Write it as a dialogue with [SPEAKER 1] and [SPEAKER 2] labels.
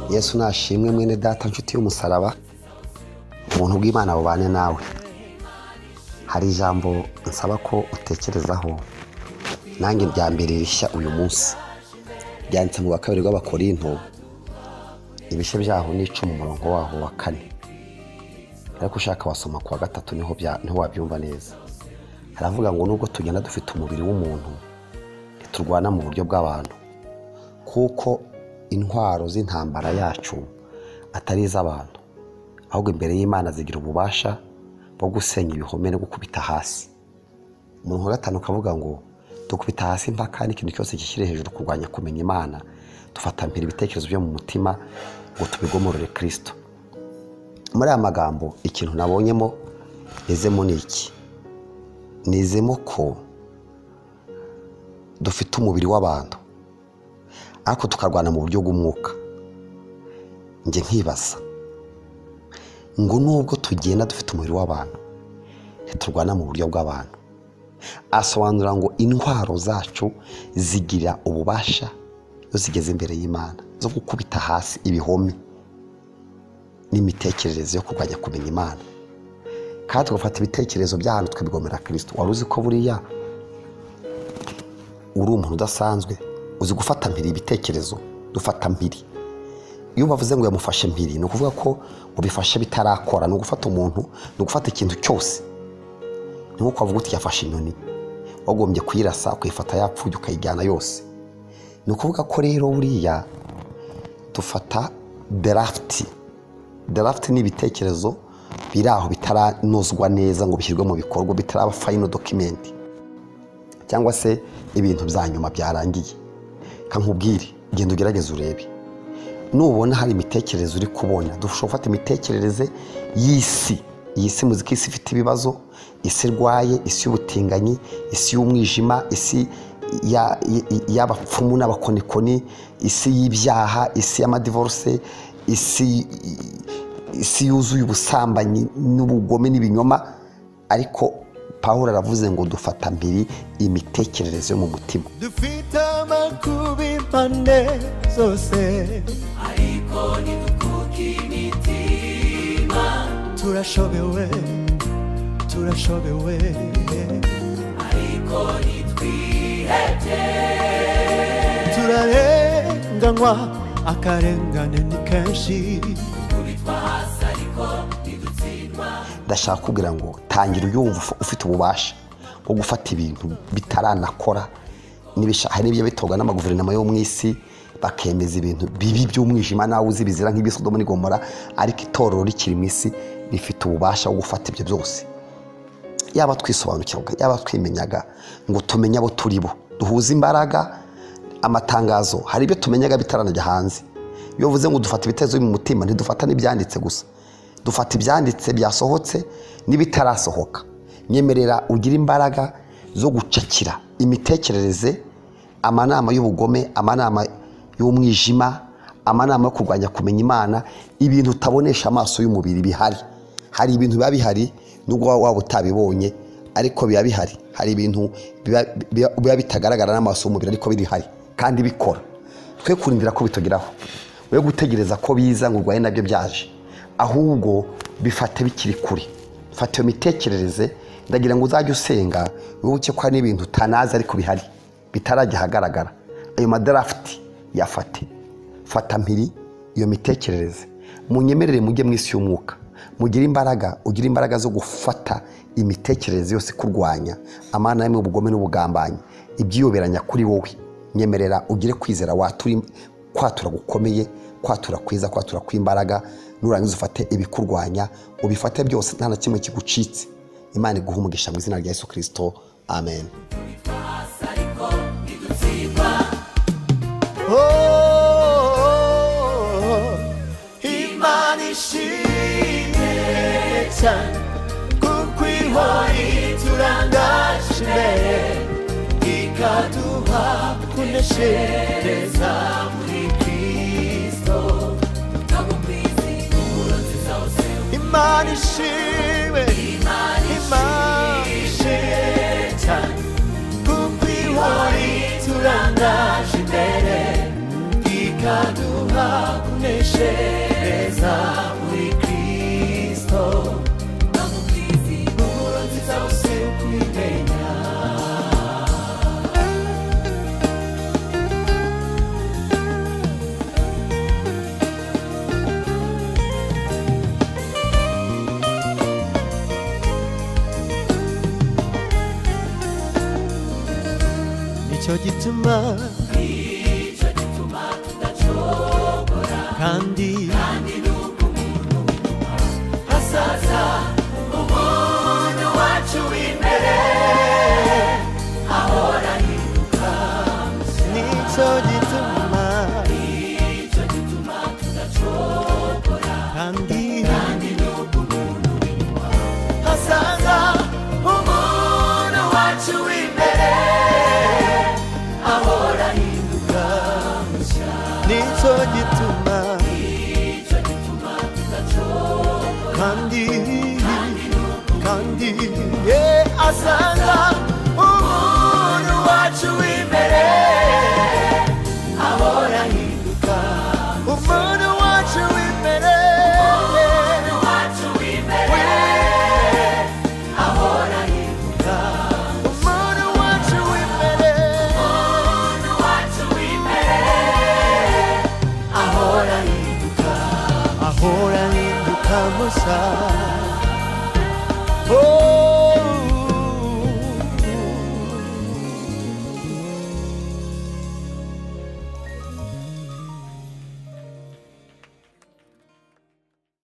[SPEAKER 1] yesu nashimwe mwene data nshuti y'umusaraba ubuntu bw'imana bubane nawe hari ijambo nsaba ko utekerezaho nanjye rya mbere rishya uyu munsi byanditse mu wa kabiri rw'abakorinto ibice byaho ni icumi umurongo waho wa kane ariko ushaka wasoma ku wa gatatu niho bya- niho wabyumva neza haravuga ngo nubwo tugenda dufite umubiri w'umuntu ntiturwana mu buryo bw'abantu kuko intwaro z'intambara yacu atari iz'abantu ahubwo imbere y'imana zigira ububasha bwo gusenya ibihome no gukubita hasi umuntu wa gatanu ukavuga ngo dukubita hasi impaka n'ikintu cyose gishyira hejuru kurwanya kumenya imana dufata mpira ibitekerezo byo mu mutima ngo tubigomorore kirisito muri aya magambo ikintu nabonyemo nizemo ni iki nizemo ko dufite umubiri w'abantu ariko tukarwana mu buryo bw'umwuka njye nkibaza ngo nubwo tugenda dufite umubiri w'abantu ntiturwana mu buryo bw'abantu asobanura ngo intwaro zacu zigira ububasha iyo zigeze imbere y'imana zo gukubita hasi ibihome n'imitekerereze yo kurwanya kumenya imana kandi tugafata ibitekerezo by'ahantu tukabigomera kirisito wari uzi ko buriya uri umuntu udasanzwe uzi gufata mpiri ibitekerezo dufata mpiri iyo bavuze ngo yamufashe mpiri ni ukuvuga ko ubifashe bitarakora ni ugufata umuntu ni ugufata ikintu cyose ni nko kuvuga uti yafashe inyoni wagombye kuyirasa ukayifata yapfuye ukayijyana yose ni ukuvuga ko rero buriya dufata darafuti darafuti ni ibitekerezo biri aho bitaranozwa neza ngo bishyirwe mu bikorwa bitaraba fayino dokimenti cyangwa se ibintu bya nyuma byarangiye kankubwire genda ugerageze urebe nubona hari imitekerereze uri kubona dushobora gufata imitekerereze y'isi iyi si muzika isi ifite ibibazo isi irwaye isi y'ubutinganyi isi y'umwijima isi ya- y- y'abapfumu n'abakonikoni isi y'ibyaha isi y'amadivoruse isi isi yuzuye ubusambanyi n'ubugome n'ibinyoma ariko paul aravuze ngo dufata mbiri imitekerereze yo mu mutima
[SPEAKER 2] dufite amakuba impande zose turashobewe turashobewe turarenganywa akarengane ni kenshi
[SPEAKER 1] ndashaka kubwira ngo tangira uyumva uf- ufite ububasha bwo gufata ibintu bitaranakora n'ibisha- hari n'ibyo bitorwa n'ama guverinoma yo mu isi bakemeza ibintu bibi by'umwijima nawe uzi bizira nk'ibisodomo n'igomora ariko itorero rikiri mu isi rifite ububasha bwo gufata ibyo byose yaba twisobanukirwa yaba twimenyaga ngo tumenye abo turi bo duhuze imbaraga amatangazo hari ibyo tumenyaga bitaranajya hanze iyo uvuze ngo dufata ibitekerezo byo mu mutima ntidufata n'ibyanditse gusa dufata ibyanditse byasohotse n'ibitarasohoka nyemerera ugire imbaraga zo gucakira imitekerereze amanama y'ubugome amanama y'umwijima amanama yo kurwanya kumenya imana ibintu utabonesha amaso y'umubiri bihari hari ibintu biba bihari nubwo waba waba utabibonye ariko biba bihari hari ibintu biba- biba biba bitagaragara n'amaso y'umubiri ariko birihari kandi bikora twe kurindira ko bitugeraho we gutegereza ko biza ngo urwaye nabyo byaje ahubwo bifate bikiri kure fata iyo mitekerereze ndagira ngo uzajye usenga wibuke ko hari n'ibintu utanazi ariko bihari bitarajya ahagaragara ayo madarafuti yafate fata mpiri iyo mitekerereze munyemerere mujye mu isi y'umwuka mugire imbaraga ugire imbaraga zo gufata imitekerereze yose ikurwanya amana y'ubugome n'ubugambanyi ibyiyoberanya kuri wowe nyemerera ugire kwizera watura kwatura gukomeye kwatura kwiza kwatura kw'imbaraga nurangiza ufate ibikurwanya ubifate byose nta na kimwe kigucitse imana iguhe umugisha mu izina rya yesu kirisito amen
[SPEAKER 2] Oh, Imana ishimwe cyane kuko ihora turangaje imbere ikaduha kuneshereza muri Kristo Imana ishimwe Imana ishimwe cyane kuko ihora turangaje imbere ikaduha kunesha kunezereza muri kristo impumuro nziza usiba kwimenya nicyo gituma kandi hasaza umuntu wacu w'imbere ahora yiruka nicyo gituma kandi hasaza umuntu wacu w'imbere ahora yiruka nicyo gituma